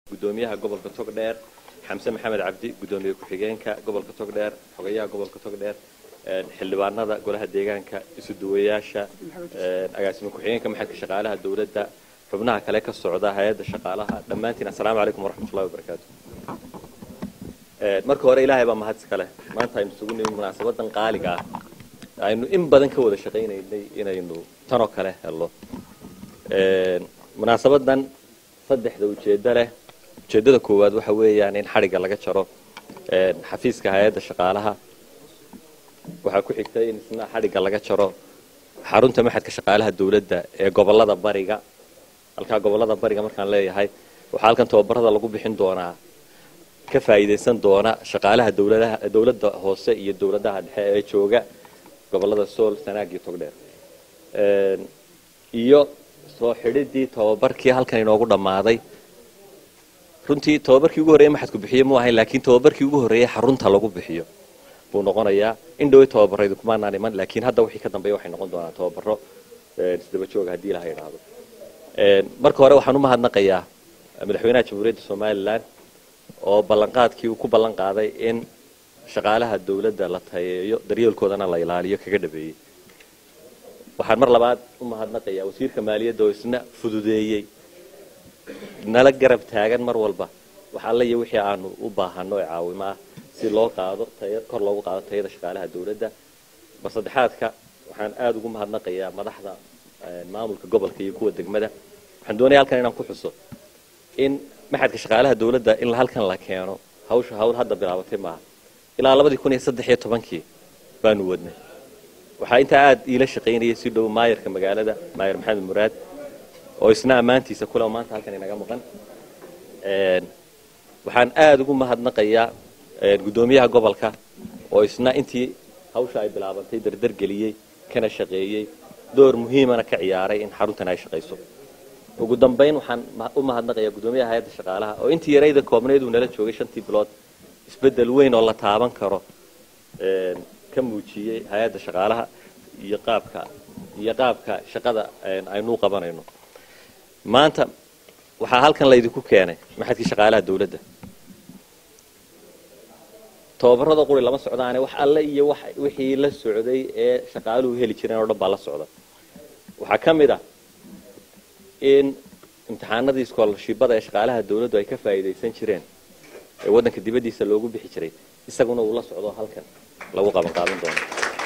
gudoomiyaha gobolka togdheer xamse maxamed cabdi gudoomiye ku-xigeenka gobolka togdheer xogayaha gobolka togdheer xildhibaanada golaha deegaanka isuduwayaasha agaasima ku-xigeenka maxalka shaqaalaha dowladda xubnaha kale ka socda hay-adda shaqaalaha dhammaantiin assalaamu calaykum waraxmatullahi wabarakaatu marka hore ilaahay baa mahad iska leh maanta aynu isugu nimi munaasabadan qaaliga ah aynu in badan ka wada shaqaynaynay inaynu tanoo kale helno munaasabadan saddexda ujeeddo leh ujeeddada koowaad waxa weeyaan in xadhigga laga jaro xafiiska hay-adda shaqaalaha waxaa ku xigtay in isna xadhigga laga jaro xarunta maxadka shaqaalaha dowladda ee gobolada bariga halkaa gobolada bariga markaan leeyahay waxaa halkan tababarada lagu bixin doonaa ka faa'iidaysan doona shaqaalaha dowladaha dowladda hoose iyo dowladaha dhexe ee jooga gobolada sool sanaag iyo togdheer iyo soo xidhidii tababarkii halkan inoogu dhammaaday runtii tababarkii ugu horreeye maxadku bixiyo mu ahayn laakiin tababarkii ugu horreeyey xarunta lagu bixiyo buu noqonayaa in dhowey tababaraydu kumaanaan iman laakiin hadda wixii ka dambeeya waxay noqon doonaan tababaro isdaba jooga haddii ilaha idhaahdo marka hore waxaan u mahadnaqayaa madaxweynaha jamhuuriyadda somalilan oo ballanqaadkii uu ku ballan qaaday in shaqaalaha dowladda la tayeeyo daryeelkoodana la ilaaliyo kaga dhabeeyey waxaan mar labaad u mahadnaqayaa wasiirka maaliyadda oo isna fududeeyey nala garab taagan mar walba wax alla iyo wixii aanu u baahano ee caawimo ah si loo qaado kor loogu qaado tayada shaqaalaha dowladda mar saddexaadka waxaan aada ugu mahadnaqayaa madaxda maamulka gobolka iyo kuwa degmada waxaan doonaya halkan inaan ku xuso in maxadka shaqaalaha dowladda in halkan la keeno hawsha hawl hadda bilaabatay maaha ilaa labadii kun iyo saddex iyo tobankii baanu wadnay waxaa intaa aada iila shaqaynayay si dhow maayarka magaalada maayar maxamed muraad oo isna ammaantiisa kule oo maanta halkan inaga maqan waxaan aada ugu mahadnaqayaa guddoomiyaha gobolka oo isna intii hawsha ay bilaabantay dardar geliyey kana shaqeeyey door muhiimana ka ciyaaray in xaruntan ay shaqayso ugu dambayn waxaan u mahadnaqayaa guddoomiyaha hay-adda shaqaalaha oo intii yarayda koobnayd uu nala joogay shantii bilood isbeddel weyn oo la taaban karo ka muujiyey hay-adda shaqaalaha iyo qaabka iyo qaabka shaqada aynu u qabanayno maanta waxaa halkan laydinku keenay maxadkii shaqaalaha dowladda tababarada quri lama socdaane wax alle iyo wixii la socday ee shaqaaluhu heli jireen oo dhan baa la socda waxaa ka mid ah in imtixaanadii iskoolashiibada ee shaqaalaha dowladdu ay ka faa'iidaysan jireen ee waddanka dibaddiisa loogu bixi jiray isaguna uu la socdo halkan lagu qaban qaadan doono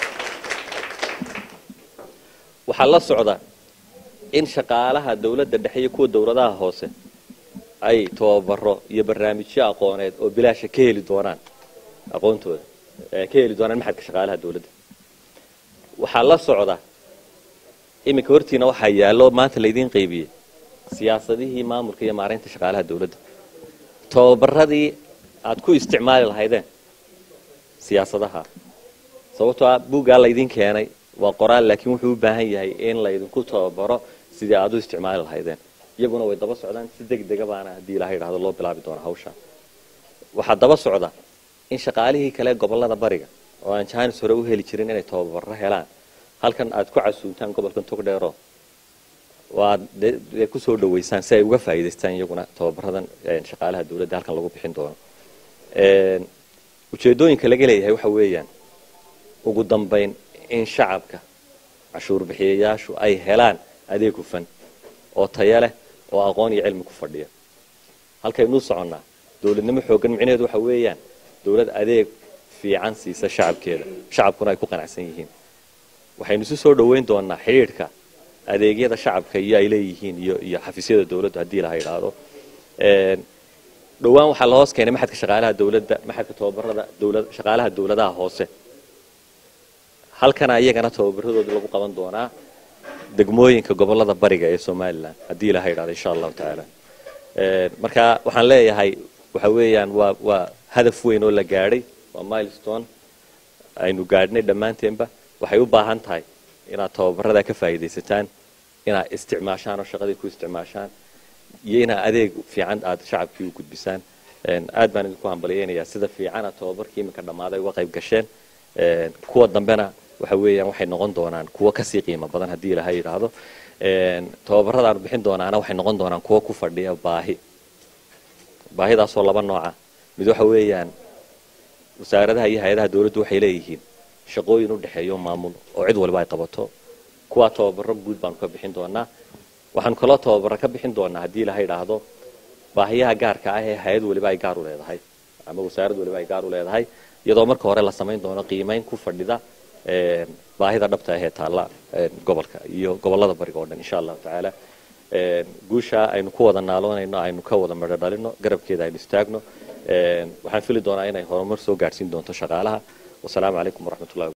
waxaa la socda in shaqaalaha dowladda dhexe iyo kuwa dowladaha hoose ay tababaro iyo barnaamijyo aqooneed oo bilaasha ka heli doonaan aqoontooda ka heli doonaan maxadka shaqaalaha dowladda waxaa la socda iminka hortiina waxaa yaallo maanta laydiin qaybiyey siyaasadihii maamulka iyo maaraynta shaqaalaha dowladda tababaradii aad ku isticmaali lahaydeen siyaasadaha sababtoo ah buuggaa laydin keenay waa qoraal laakiin wuxuu u baahan yahay in laydinku tababaro sidii aad u isticmaali lahaydeen iyaguna way daba socdaan si deg dega baana haddii ilaha yidhahdo loo bilaabi doona hawsha waxaa daba socda in shaqaalihii kale gobolada bariga oo aan jaanis hore u heli jirin inay tababaro helaan halkan aad ku casuuntaan gobolkan togdheero waad kusoo dhaweysaan si ay uga faa'iidaystaan iyaguna tababaradan shaqaalaha dowladda halkan lagu bixin doono ujeedooyinka laga leeyahay waxa weeyaan ugu dambayn in shacabka cashuur bixiyayaashu ay helaan adeeg hufan oo taya leh oo aqoon iyo cilmi ku fadhiya halkaynuu soconnaa dowladnimo xooggan micnaheedu waxa weeyaan dowlad adeeg fiican siisa shacabkeeda shacabkuna ay ku qanacsan yihiin waxaynu isu soo dhoweyn doonaa xidhiidhka adeegyada shacabka iyo ay leeyihiin iyo iyo xafiisyada dowladdu haddii laha idhaahdo dhowaan waxaa la hoos keenay maxadka shaqaalaha dowladda maxadka tababarada dowlad shaqaalaha dowladaha hoose halkana iyagana tababaradooda lagu qaban doonaa degmooyinka gobolada bariga ee somalilan haddii ilaha idhahdo insha allahu tacaala marka waxaan leeyahay waxa weeyaan waa waa hadaf weyn oo la gaadhay waa milestone aynu gaadhnay dhammaanteenba waxay u baahan tahay inaad tababaradaa ka faa'iidaysataan inaad isticmaashaan oo shaqadii ku isticmaashaan iyo inaad adeeg fiican aad shacabkii u gudbisaan aad baan idinku hambalyeynayaa sida fiicana tababarkii iminka dhammaaday uga qayb gasheen kuwa dambena waxa weeyaan waxay noqon doonaan kuwo kasii qiimo badan haddii ilaha yidhaahdo tababaradaanu bixin doonaana waxay noqon doonaan kuwo ku fadhiya baahi baahidaasoo laba nooca mid waxa weeyaan wasaaradaha iyo hay-adaha dawladdu waxay leeyihiin shaqooyin u dhexeeyo maamul oo cid waliba ay qabato kuwaa tababaro guud baanu ka bixin doonaa waxaanu kaloo tababaro ka bixin doonaa haddii ilaha idhaahdo baahiyaha gaarka ah ee hay-ad waliba ay gaar u leedahay ama wasaarad waliba ay gaar u leedahay iyadoo marka hore la samayn doono qiimayn ku fadhida baahida dhabta ah ee taalla gobolka iyo gobolada bariga oo dhan insha allahu tacaala guusha aynu ku wada naaloonayno aynu ka wada midho dhalino garabkeeda aynu istaagno waxaan fili doonaa inay horumar soo gaadhsiin doonto shaqaalaha wasalaamu calaykum waraxmatullahi